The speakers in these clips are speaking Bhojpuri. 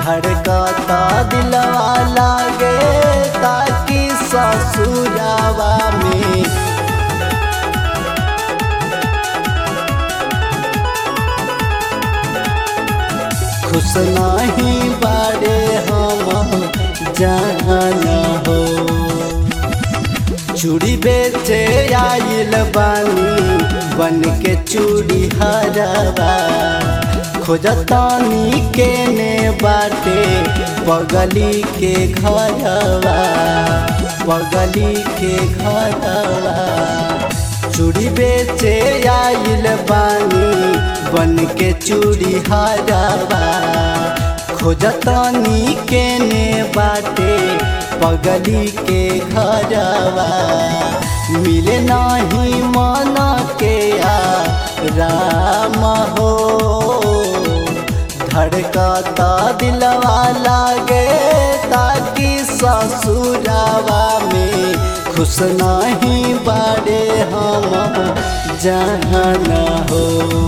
धड़कता दिलवा लागे ताकि ससुरावा में खुश नहीं बारे हम जाना हो चूड़ी बेचे आइल बानी बन के चूड़ी हरवा खोजतानी के ने बाटे पगली के घरवा पगली के घरवा चूड़ी बेचे आइल बानी बन के चूड़ी हरवा खोजतानी के ने बाटे पगली के घरवा मिले नहीं मन के आ राम हो धड़कता दिलवा लागे ताकि ससुरावा में खुश नहीं बारे हम जाना हो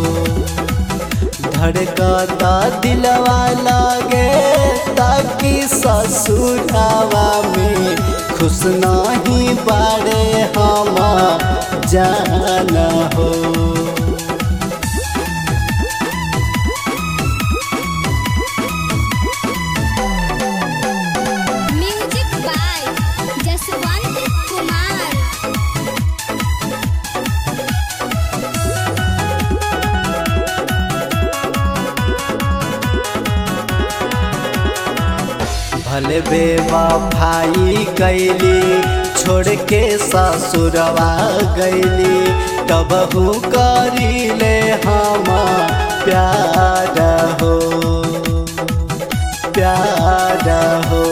धड़कता दिलवा लागे ताकि ससुरावा में खुश नहीं बारे हम जाना हो म्यूजिक बाय जसवंत कुमार भले बेवा भाई कैली छोड़ के ससुरवा गैली तब करी ले हम प्यार हो प्यार हो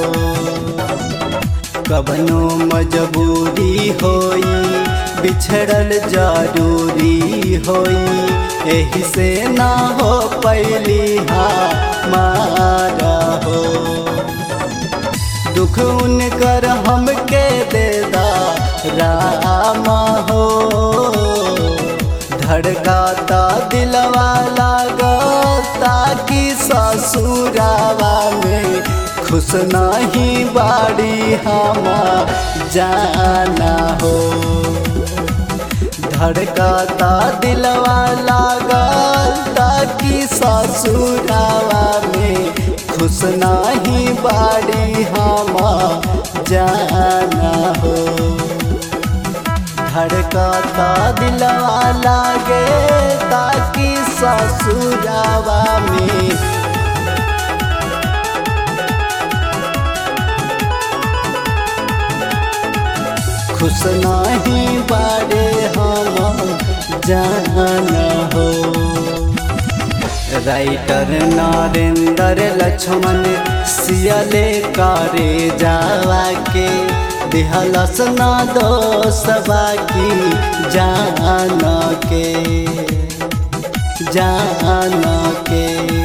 कबनो मजबूरी होई बिछड़ल जरूरी होई एही से ना हो पैली मारा हो दुख उनकर हमके दे दा राम हो धड़काता दिलवा लागता कि ससुरावा में खुश नहीं बाड़ी हम जाना हो धड़काता दिलवा लागता कि ससुरावा में खुश नहीं बाड़ी हम जाना हो धड़काता दिलवा लागे ताकि ससुरावा में खुश नहीं बारे हम जाना हो राइटर नरेंद्र लक्ष्मण सियले करे जावा के दिहलस न दोसबा की जान के जान के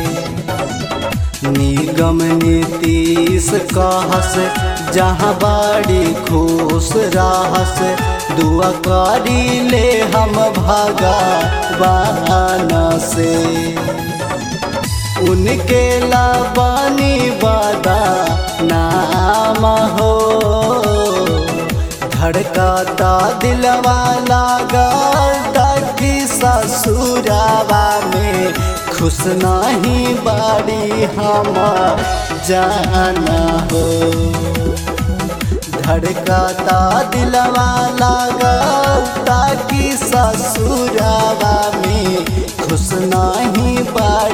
निगम नीतीश कहस जहाँ बाड़ी खुश रहस दुआ करी ले हम भगवान से उनके लाबानी वादा नाम हो धड़काता दिलवा लागा कि ससुरावा में खुश नहीं बाड़ी हम जाना हो धड़काता दिलवा लागा ताकि ससुरावा में खुश नहीं बाड़ी